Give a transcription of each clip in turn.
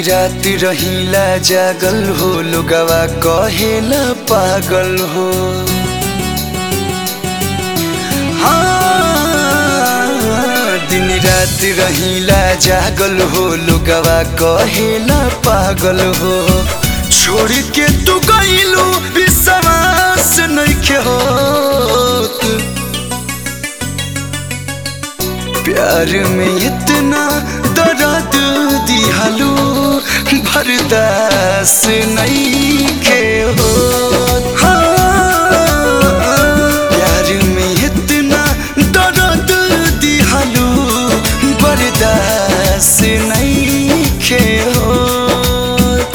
रात रहीला जागल हो लोगवा कहेला पागल हो हाँ, दिन रात रहीला जागल हो लोगवा कहेला पागल हो छोड़ के तू गईलू विश्वास नइखे होत प्यार में इतना दर्द दिहलू बर्दाश्त नहीं के हो प्यार में इतना दर्द दिहलू बर्दाश्त नहीं के होत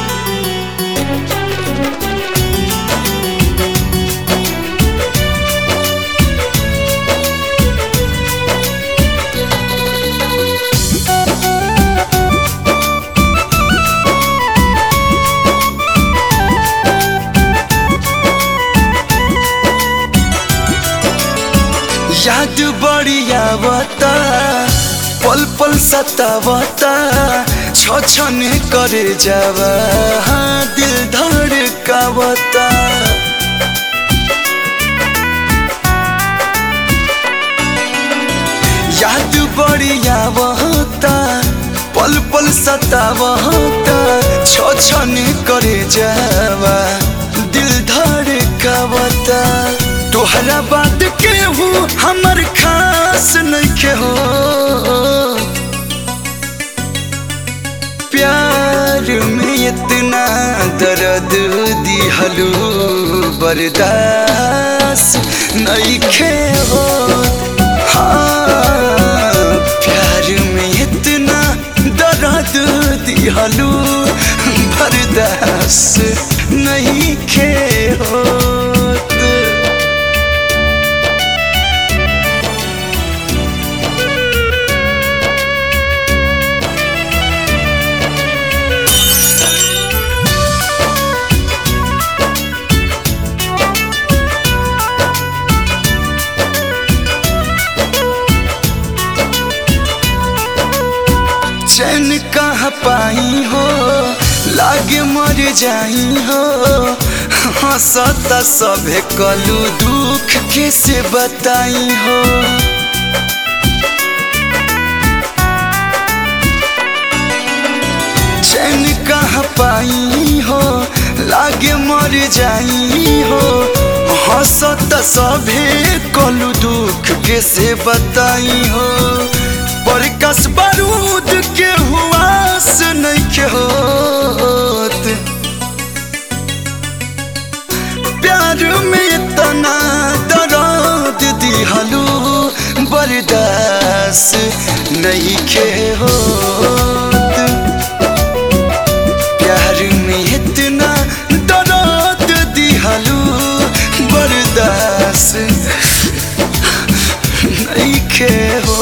याद बढ़िया बता पल पल सतावता छ छने करे जावा हाँ दिल धड़कावता याद बढ़िया बहता पल पल सतावता छ छने करे जावा दिल धड़कावता तोहरा बात के हूँ हमर खास नइखे हो प्यार में इतना दर्द दिहलू बर्दाश्त नइखे हो हाँ प्यार में इतना दर्द दिहलू बर्दाश्त नइखे होत चैन कहाँ पाई हो लागे मर जाई हो हंसता सभे कलू दुख कैसे बताई हो चैन कहाँ पाई हो लागे मर जाई हो हंसता सभे कलू दुख कैसे बताई हो प्रकाश बारूद के हुआस नइखे होत प्यार में इतना दर्द दिहलू बर्दाश्त नइखे होत प्यार में इतना दर्द दिहलू बर्दाश्त नइखे हो